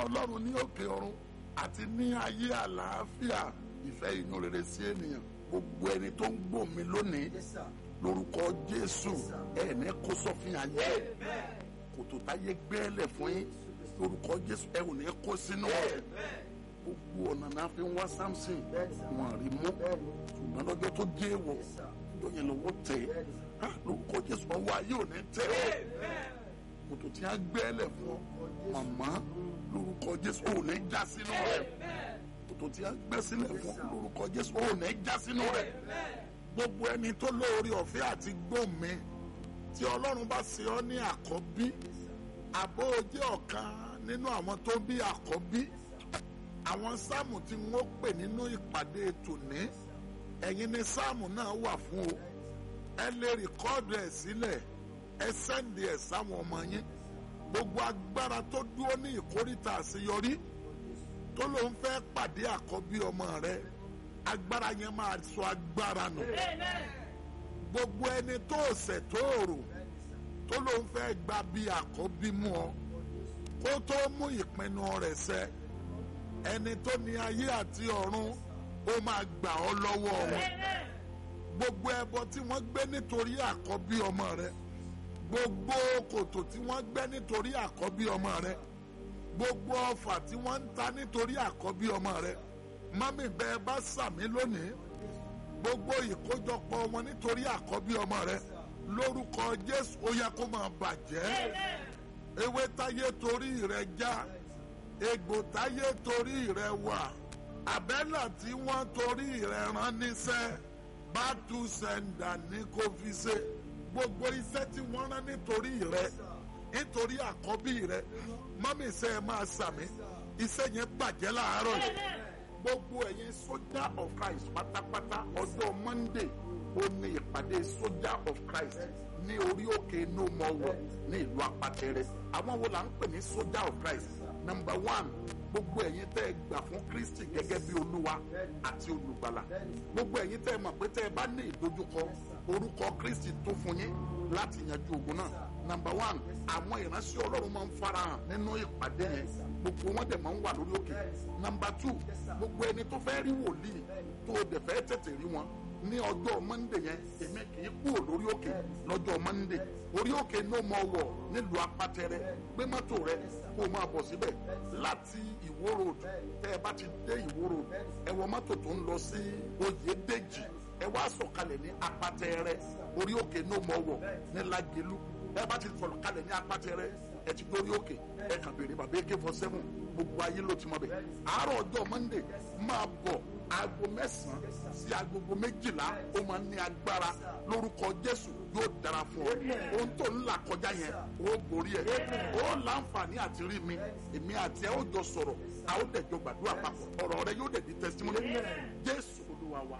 ọlọ́run ní òkè ọ̀run àti ní ayé àlàáfíà ìfẹ́ inú rere sí ènìyàn gbogbo ẹni tó ń gbọ́ mi lónìí lórúkọ jésù ẹ̀ẹ́nẹ́ kó sọ́fin ayé kòtò táyé gbẹ́lẹ̀ fún yín lórúkọ jésù ẹ̀ ò ní kó sínú rẹ̀ gbogbo ọ̀nà náà fi ń wá samson wọn rí mú ṣùgbọ́n lọ́jọ́ tó dé wọ̀ lọ́jọ́ yẹn lọ́wọ́ tẹ̀ á lórúkọ jésù ọwọ́ ayé ò ní tẹ̀ ọ́ kòtò tí a gbẹ́lẹ̀ fún ọ màmá lórúkọ jésù ò ní já sínú rẹ̀ kòtò tí a gbẹ́ sílẹ̀ fún lórúkọ jésù ò ní já sínú rẹ̀ gbogbo ẹni tó lóore ọ̀fẹ́ àti gbòmí tí ọlọ́run bá ṣe ọ́ ní àkọ́bí àbó jẹ́ ọ̀kan nínú àwọn tó bí àkọ́bí àwọn sáàmù tí wọ́n pè nínú ìpàdé tòní ẹ̀yin ni sáàmù náà wà fún o ẹ lè rìkọ́ọ̀dù ẹ̀ sílẹ̀ ẹ sẹ́ndì ẹ̀ sáwọn ọmọ yín gbogbo agbára tó dúró ní ìkórìtà àṣeyọrí tó ló ń fẹ́ pàdé àkọ́bí ọmọ rẹ agbára yẹn máa sọ agbára nù gbogbo ẹni tó ṣẹ̀ tó rò tó ló ń fẹ́ gba bí àkọ́bí mú ọ kó tó mú ìpinnu rẹ̀ ṣẹ ẹni tó ní ayé àti ọ̀run ó máa gbà ọ́ lọ́wọ́ wọn gbogbo ẹbọ tí wọ́n gbé nítorí àkọ́bí ọmọ rẹ gbogbo kòtò tí wọ́n gbẹ́ nítorí àkọ́bí ọmọ rẹ gbogbo ọfà tí wọ́n ń ta nítorí àkọ́bí ọmọ rẹ mọ́mí bẹ́ẹ̀ bá sàmí lónìí gbogbo ìkójọpọ̀ wọn nítorí àkọ́bí ọmọ rẹ lórúkọ jésù ó yẹ kó máa bàjẹ́ ewé táyé torí rẹ já egbò táyé torí rẹ wà àbẹ́là tí wọ́n torí rẹ rán níṣẹ́ bá tú sẹ́ńdà ní kó fi ṣe gbogbo iṣẹ́ tí wọ́n rán nítorí rẹ nítorí àkọ́bí rẹ mọ́mí iṣẹ́ ẹ máa sàmì iṣẹ́ yẹn bàjẹ́ láàárọ̀ yìí gbogbo ẹ̀yin sójà of Christ pátápátá ọjọ́ Monday ó ní ìpàdé sójà of Christ ní orí òkè no more war ní ìlú apatẹrẹ àwọn wo là ń pè ní sójà of Christ number one gbogbo ẹ̀yin tẹ́ ẹ gbà fún Kristi gẹ́gẹ́ bí olúwa àti olùgbàlà gbogbo ẹ̀yin tẹ́ ẹ mọ̀ pé tẹ́ ẹ bá ní ìdojúkọ orúkọ Kristi tó fún yín láti yanjú ogun náà number one àwọn ìránṣẹ́ ọlọ́run máa ń farahàn nínú ìpàdé yẹn gbogbo wọn dẹ̀ máa ń wà lórí òkè number two gbogbo ẹni tó fẹ́ rí wòlíì tó o dẹ̀ fẹ́ tètè rí wọn ní ọjọ́ mọ́ndé yẹn èmi kì í kúrò lórí òkè lọ́jọ́ mọ́ndé orí òkè ní o mọ̀ wọ̀ nílùú apátẹrẹ gbé mọ́tò rẹ kó o máa bọ̀ síbẹ̀ láti ìwó road tẹ́ ẹ bá ti dé ìwó road ẹ wọ mọ́tò tó ń lọ sí oyèdèjì ẹ wá sọ̀kalẹ̀ ní apátẹrẹ orí òkè ní o mọ̀ wọ̀ ní lágẹ̀lú ẹ bá ti sọ̀rọ̀ kalẹ̀ ní apátẹrẹ ẹ ti dórí òkè ẹ kàn béèrè bàbá ak four seven gbogbo ayé ló ti mọ bẹ àárọ̀ ọjọ́ mọ́ndé máa bọ̀ aago mẹ́sàn-án sí agogo méjìlá ó máa ní agbára lórúkọ jésù yóò dára fún ọ ohun tó ń là kọjá yẹn ó borí ẹ ó láǹfààní àti rí mi èmi àti ẹ ó jọ sọ̀rọ̀ a ó dẹ̀ jọ gbàdúrà papọ̀ ọ̀rọ̀ rẹ yóò dẹ̀ di testimony jésù olúwa wa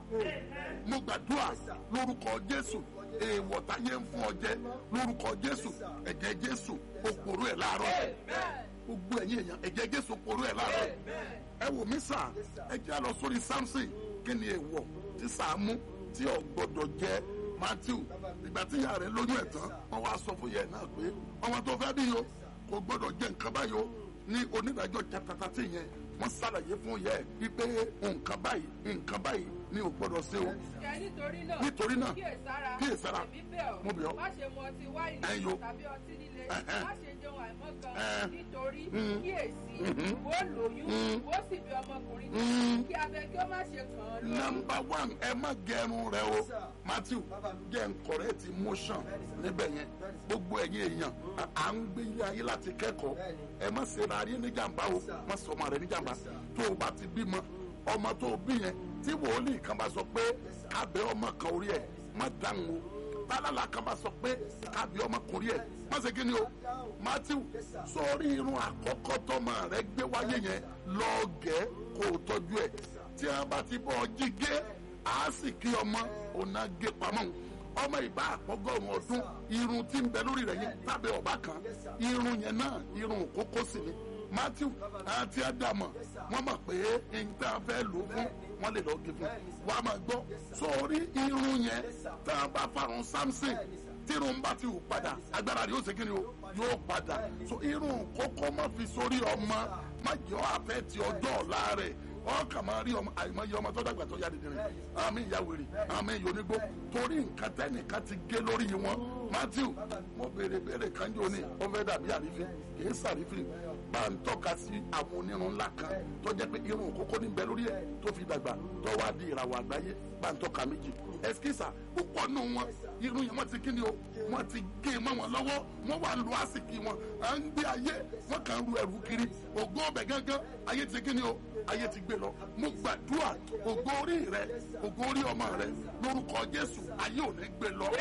mo gbàdúrà lórúkọ jésù èèwọ̀ táyé ń fún ọ jẹ lórúkọ jésù ẹ̀jẹ̀ jésù ó porú ẹ̀ láàárọ̀ gbogbo ẹ̀yin èèyàn ẹ̀jẹ̀ jésù porú ẹ̀ láàárọ̀ ẹ wò mí sà ẹ jẹ́ lọ sórí samson kí ni èèwọ̀ tí sàámú tí ò gbọdọ̀ jẹ matthew ìgbà tí ìyá rẹ̀ lóyún ẹ̀ tán wọ́n wá sọ fún yẹn náà pé ọmọ tó fẹ́ bí yo kò gbọdọ̀ jẹ nǹkan báyìí o ní onídàájọ́ chapter thirteen yẹn wọ́n ṣàlàyé fún yẹ wípé nǹkan báyìí nǹkan báyìí ni ò gbọdọ̀ ṣe o. nítorí náà nítorí náà kíyèsára kíyèsára èmi bẹ̀ ọ́ mo bẹ̀ ọ́ má ṣe mu ọtí wáìnì Ẹ̀yin o. tàbí ọtí líle Ẹ̀hẹ́n. má ṣe jẹun àìmọ́kan Ẹ̀hẹ́n. nítorí Mm. kíyèsí Mhm. ó lóyún Mm. ó sì bí ọmọkùnrin Mm. kí abẹ kí ó má ṣe kàn án lórí. nọmba one ẹ má gẹrun rẹ o matthew jẹ́ n correct motion níbẹ̀ yẹn gbogbo ẹ̀yin èèyàn à- à ń gbé ilé ayé láti kẹ́kọ̀ọ́ ẹ má ṣe ra ayé níjàmbá o má sọ ọmọ rẹ níjàmbá tó o bá ti bímọ ọmọ tó o bí yẹn tí wòlíì kan bá sọ pé kábẹ́ ọmọ kan orí ẹ̀ má dáhùn o tálálà kan bá sọ pé kábẹ́ ọmọkùnrin ẹ̀ má ṣe kí ni o matthew sórí irun àkọ́kọ́ tọmọ rẹ gbé wáyé yẹn lọ́ọ̀gẹ́ kó o tọ́jú ẹ̀ tí a bá ti bọ́ ọ jí gé a sì kí ọmọ ọ̀nà gé pamọ́ ọmọ ìbá àpọ́gọ́rùn ọdún irun tí ń bẹ lórí rẹ̀ yẹn tábẹ́ ọ̀bá kan irun yẹn náà irun kókó sì ni matthew àti ádámọ̀ wọ́n mọ̀ pé nǹkan fẹ́ lò ó fún wọ́n lè lọ́ọ́ gé fún wàá máa gbọ́ sórí irun yẹn tá a bá farun samson tírun bá ti wù padà agbára rẹ̀ yóò ṣe kí ni o yóò padà so irun kókó má fi sórí ọmọ má jẹ́ ọ́ àfẹ́ ti ọjọ́ ọ̀la rẹ̀ ọkàn máa rí ọmọ àìmọye ọmọ tó dàgbà tó yára dìrín àmì ìyàwèrè àmì ìyónígbó torí nǹkan tẹ́nìkan ti gé lórí wọn matthew mo béèrè béèrè kanjú ní ó fẹ́ dàbí àrífín kìí sàrífín bá ń tọ́ka sí àwọn onírun ńlá kan tó jẹ́ pé irun kókó níbẹ̀ lórí ẹ̀ tó fi dàgbà tó wá di ìràwọ̀ àgbáyé bá ń tọ́ka méjì ẹsikísà púpọ̀ nù wọn irun yẹn wọ́n ti kí ni o wọ́n ti gé mọ́ wọn lọ́wọ́ wọ́n wà lu àsìkí wọn à ń gbé ayé wọ́n kàn ru ẹrù kiri ògo ọbẹ̀ gángan ayé ti kí ni o ayé ti gbé lọ mo gbàdúrà ògo orí rẹ ògo orí ọmọ rẹ lórúkọ jésù ayé ò ní gbé lọ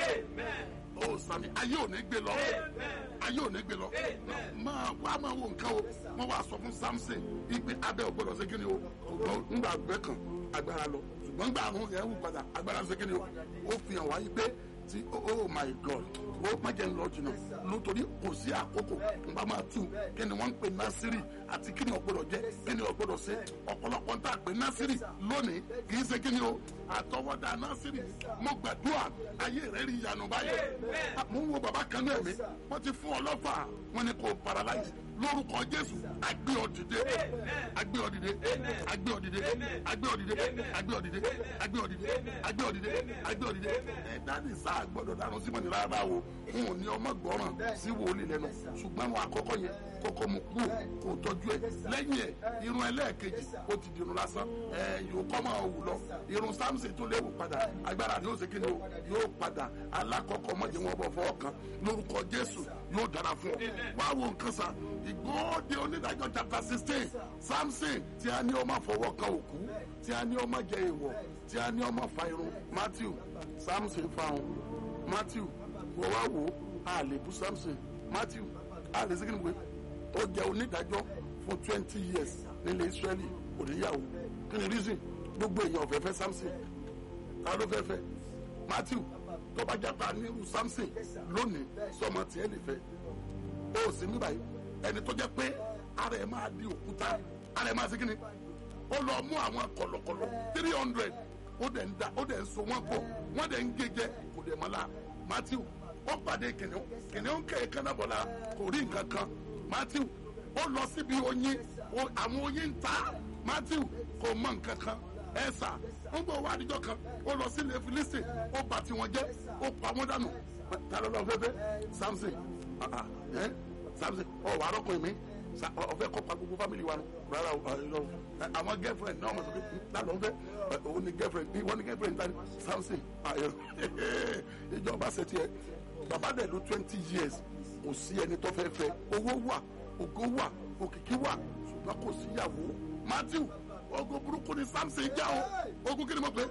o sami ayé ò ní gbé lọ ayé ò ní gbé lọ máa wá máa wo nǹkan o wọn wá sọ fún samson ipe abẹ ògbọdọ ṣe kí ni o ṣùgbọ́n ńgbà gbẹ kan agbára lọ ṣùgbọ́n ńgbà àrùn yẹn wù padà agbára ṣe kí ni o ó fi hàn wáyé pé ti oh my god ó má jẹ́ ńlọ jìnnà nítorí kò sí àkókò nbà máa tù kí ni wọ́n ń pè násírì àti kí ni ọ̀gbọ́dọ̀ jẹ́ kí ni ọ̀gbọ́dọ̀ ṣe ọ̀pọ̀lọpọ̀ ń tà pé násírì lónìí kì í ṣe kí ni o àtọwọ́dá násírì mo gbàdúrà ayé rẹ̀ rí ìyanu báyìí mo ń wo bàbá kan náà mi wọ́n ti fún ọ lọ́fà wọ́n ní kò paralyze lórúkọ jésù agbé ọ dìde agbé ọ dìde agbé ọ dìde agbé ọ dìde agbé ọ dìde agbé ọ dìde agbé ọ dìde agbé ọ dìde ẹ dáàdi sáà gbọ́dọ̀ dànù sí mọ̀nì rárá o n ò ní ọmọ gbọ́ràn sí wòlíì lẹ́nu ṣùgbọ́n àwọn àkọ́kọ́ yẹn kọ́kọ́ mu kú kò tọ́jú ẹ lẹ́yìn ẹ irun ẹlẹ́ẹ̀kejì ó ti dirun lásán ẹ yóò kọ́ máa wù lọ irun samson tó léwu padà agbára ni ó ṣe kíni o yóò padà alákọ̀ọ́kọ́ mọ̀jẹ̀ wọn bọ̀ fọ́ kan lórúkọ jésù yóò dára fún ọ wá wo nǹkan sa ìgbóòde onídàájọ́ chapter sixteen samson tí a ní ó máa fọwọ́ kan òkú tí a ní ó máa jẹ èèwọ̀ tí a ní ó máa fa irun matthew samson fa òun matthew wọ́n wá wò ó a lè bú samson matthew a lè segin pé ó jẹ́ onídàájọ́ fún twenty years nílẹ̀ israeli oníyàwó kí ni reason gbogbo èèyàn ọ̀fẹ́ fẹ́ samson ta ló fẹ́ fẹ́ matthew tó bá jápa nírú samson lónìí sọmọ tiẹ̀ lè fẹ́ ó sì mí báyìí ẹni tó jẹ́ pé ara ẹ̀ máa di òkúta ara ẹ̀ máa segin ni ó lọ mú àwọn kọ̀lọ̀kọ̀lọ̀ three hundred ó dẹ̀ ń da ó dẹ̀ ń so wọ́n pọ̀ wọ́n dẹ̀ ń gé kò dẹ̀ mọ́ la matthew ó pàdé kìnìún kìnìún kẹ̀ kánábọ̀lá kò rí nǹkan kan matthew ó lọ síbi oyin àwọn oyin ń ta matthew kò mọ nǹkan kan ẹ sà ó gbọ́ wá àdìjọ kan ó lọ sílé filisi ó bà tiwọn jẹ́ ó pa wọ́n dànù ta ló lọ fẹ́fẹ́ samson ẹ samson ọ wà á rọ́kùnrin mi ọfẹ kọ pa gbogbo family wa nù rárá o àwọn girlfriend náà wọn sọ pé lálọ ń fẹ òun ni girlfriend wọn ni girlfriend ta ni samson ìjọba ṣe tiẹ bàbá dẹ̀ ló twenty years kò sí ẹni tó fẹ́ fẹ́ owó wà ògo wà òkìkí wà ṣùgbọ́n kò síyàwó matthew ogun burúkú ni samson já o ogun kí ni mo pè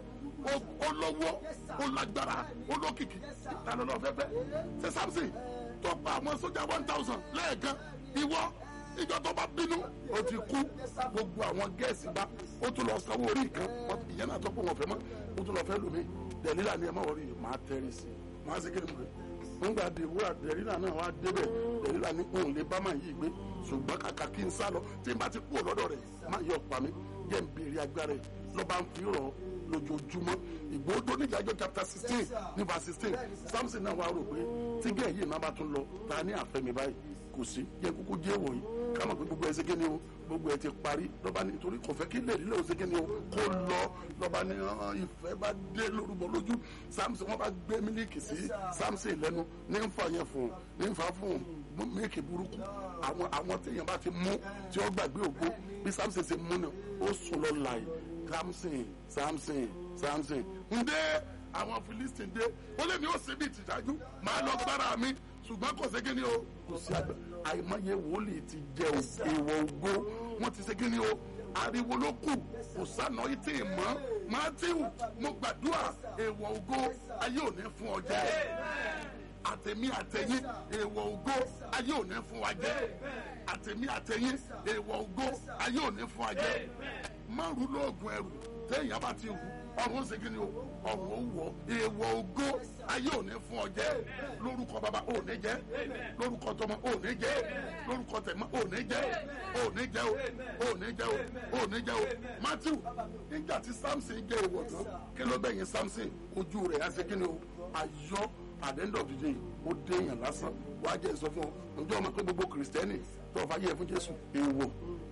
olówó olágbára olókìkí ta ló lọ fẹ́ fẹ́ ṣe samson tó pa àwọn sójà one thousand lẹ́ẹ̀kan ìwọ ìjọ tó bá bínú ó ti kú gbogbo àwọn gẹ̀ẹ́sì bá ó tún lọ sanwó orí kan ìyẹn náà tó kó wọn fẹ́ mọ́ ó tún lọ fẹ́ lómi dẹ̀lílà ni ẹ má wọrí máa tẹ́rì sí i máa ṣe kéde mọ́ nígbà dèwúrà dẹ̀lílà náà wá débẹ̀ dẹ̀lílà ní òun lè bá máa yí gbé ṣùgbọ́n kàkà kí n sá lọ tí n bá ti kú lọ́dọ̀ rẹ̀ má yọ pa mí jẹ́ n béèrè agbára ẹ̀ lọ́ba ń fi rọ̀ lójoojúmọ́ ìgbòho níjàjọ chapter sixteen ní verse sixteen samson náà wá rò pé tígẹ̀ yìí náà bá tún lọ ta ní àfẹ́mi báyìí kò sí yẹ kúkú jẹ́ wọ̀nyí ká mọ̀ pé gbogbo ẹ̀ ṣe kí ni o gbogbo ẹ̀ ti parí lọ́ba ní torí kò fẹ́ kí lèrí lè ṣe kí ni o kó lọ lọ́ba ní ìfẹ́ bá dé lórúbọ lójú samson wọ́n bá gbé mílíkì sí samson lẹ́nu ní nfa yẹn fún ní nfa fún mílíkì burúkú àwọn àwọn téèyàn bá ti mú tí ó gbàgbé ògbó bí samson ṣe mú ni ó sùn lọ láì samson samson samson ǹdẹ́ àwọn philistine dé ó lé mi ó ṣe bí ìtìjájú máa lọ gbára mi ṣùgbọ́n kò ṣe kíni o kò sí àgbà àìmọye wòlíì ti jẹ èèwọ̀ ògbó wọ́n ti ṣe kíni o ariwo ló kù kò sànà ìtì mọ́ matthew mo gbàdúrà èèwọ̀ ògbó ayé ò ní fún ọ jẹ àtẹ̀mí àtẹ̀yìn èèwọ̀ ògbó ayé ò ní fún wa jẹ àtẹ̀mí àtẹ̀yìn èèwọ̀ ògbó ayé ò ní fún wa jẹ márùn lóògùn ẹrù téèyàn bá ti wù ọrùn ó segin ni o ọrùn ó wọ èèwọ̀ ògo ayé ò ní fún ọ jẹ lórúkọ bàbá ò ní jẹ lórúkọ tọmọ ò ní jẹ lórúkọ tẹmọ ò ní jẹ ò ní jẹ o ò ní jẹ o ò ní jẹ o matthew nígbà tí samson jẹ èèwọ̀ tán kí ló bẹ̀yìn samson ojú rẹ̀ á segin ni o ayọ̀ at the end of the day ó dé èèyàn lásán wàá jẹ́ sọ fún ọ ǹjẹ́ ọmọ pé gbogbo kìrìsìtẹ́nì tó ọ̀fà yẹ fún jésù èèwọ̀